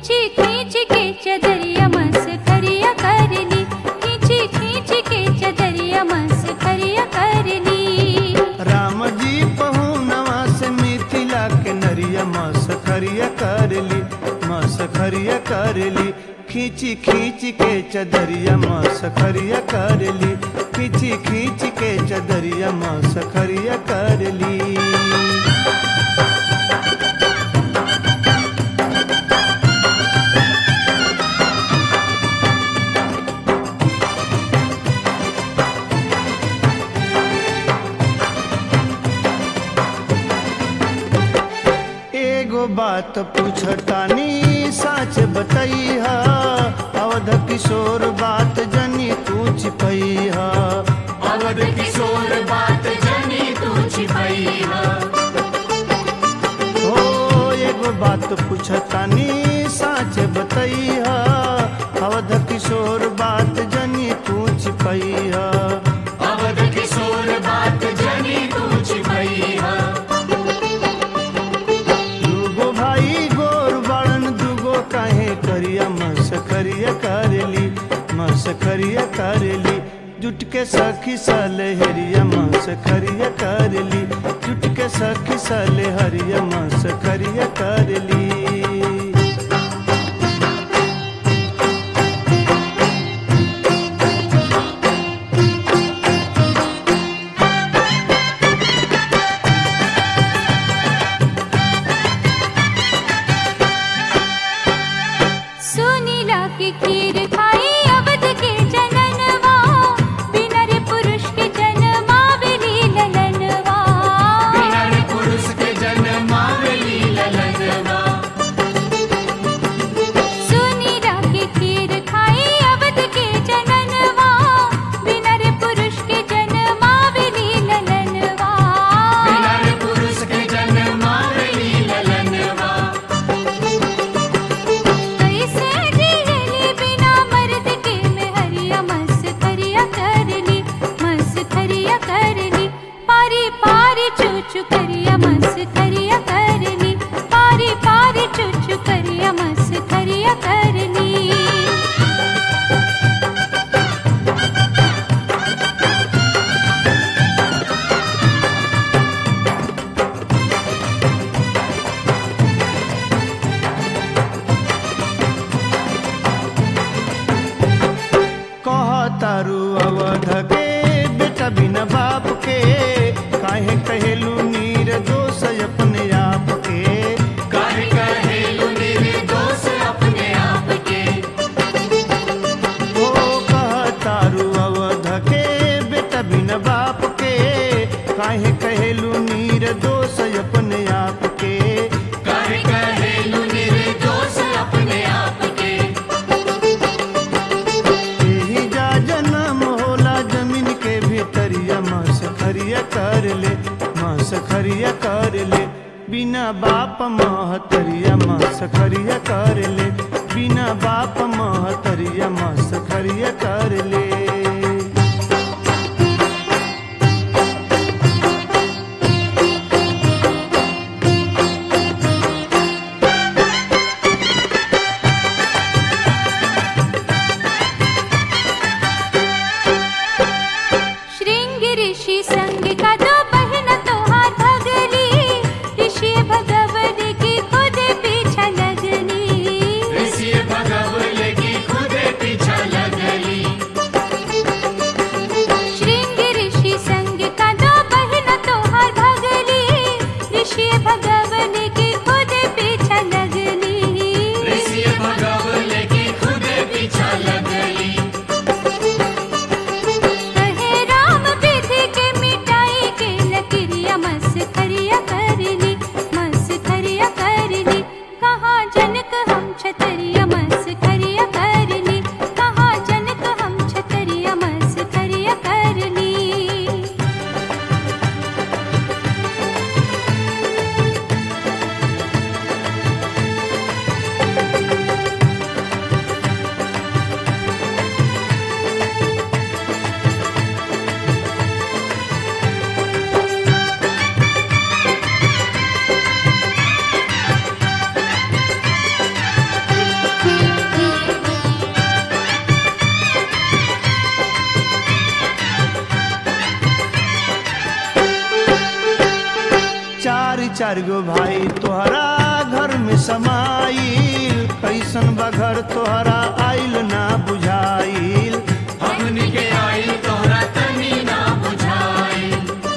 खींची खींच के चदरिया मस करिया कर ली खींची खींच के चदरिया मस करिया कर ली राम जी पहुनवा से मिथिला के नरिया मस खरिया कर ली मस खरिया कर ली खींची खींच के चदरिया मस खरिया कर ली खींची खींच के चदरिया मस खरिया कर ली एगो बात पूछतानी सच बतैहा अवध किशोर बात जनी तू छिपैहा अवध किशोर बात जनी तू छिपैया हो एगो बात पूछतानी सच बतैहा अवध किशोर बात जनी तू छिपैहा अवध किशोर बात जनी तू छिपैया दूगो भाई गोर बड़न दूगो काहे करिया मस करिया करेली मस करिया करेली जुट के सखी साले हरिया मस करिया करेली जुट के सखी साले हरिया मस करिया करेली सुनीला की खीर खाई अवध के जननवा बिना रे पुरुष के जन्मा बेली ललनवा बिना रे पुरुष के जन्मावली ललनवा सुनीला की खीर खाई अवध के जननवा बिना रे पुरुष के जन्मा बेली ललनवा बिना रे पुरुष के जन्मावली ललनवा कैसे जियली बिना मर्द के में हरिया मस करिया कर ली मस करिया कर ली पारी पारी चूचू करिया मस करिया कर ली पारी पारी चूचू करिया मस करिया कर ली कहतारू अवध के बेटा बिना बाप के काहे कहेलू नीर दोष अपने आप के काहे कहेलु निर्दोष अपने आप के ओ कहतारू अवध के बेटा बिना बाप के काहे कहेलू नीर दोष अपने आप के काहे कहेलु निर्दोष अपने आप के यही जा जन्म होला जमीन के भीतरिया मस खरिया कर ले मस खरिया कर ले बिना बाप महतरिया मस खरिया कर ले बिना बाप महतरिया मस खरिया कर ले श्रृंग ऋषि संग का दो बहन तोहार भगली ऋषि भगवत की खुद पीछा लगली ऋषि भगवल की खुद पीछा लगली चार गो भाई तोहरा घर में समाइल कैसन बा घर तोहरा आइल ना बुझाइल हमनी के आइल तोहरा तनी ना बुझाइल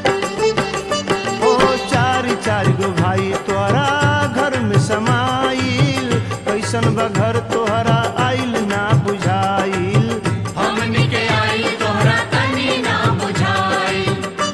ओ चार चार गो भाई तोहरा घर में समाइल कैसन बा घर तोहरा आइल ना बुझाइल हमनी के आइल तोहरा तनी ना बुझाइल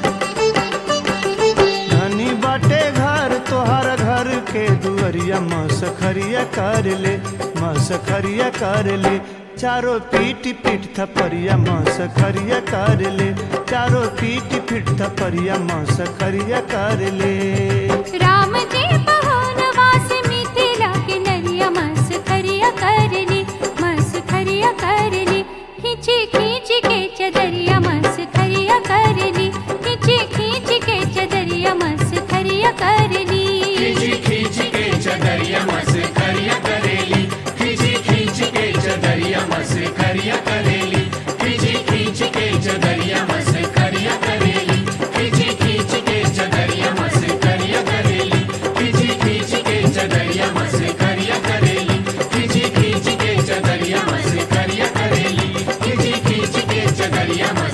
धनी बाटे घर तोहर घर के दुअरिया मसखरिया कर ले मसखरिया कर ले चारों पीट पीट थपरिया मसखरिया कर ले चारों पीट पीट थपरिया मसखरिया कर ले राम जी पहुनवास मिथिला के नरिया मस खरिया करली मस खरिया करली खींची खींच के चदरिया मस खरिया करली खींची खींच के चदरिया मस खरिया करली खींची खींच के चदरिया मस करिया करेली खींची खींच के चदरिया मस करिया करेली खींची खींच के चदरिया मस करिया करेली खींची खींच के चदरिया मस करिया करेली खींची खींच के चदरिया मस करिया करेली खींची खींच के चदरिया मस करिया करेली खींची खींच के चदरिया मस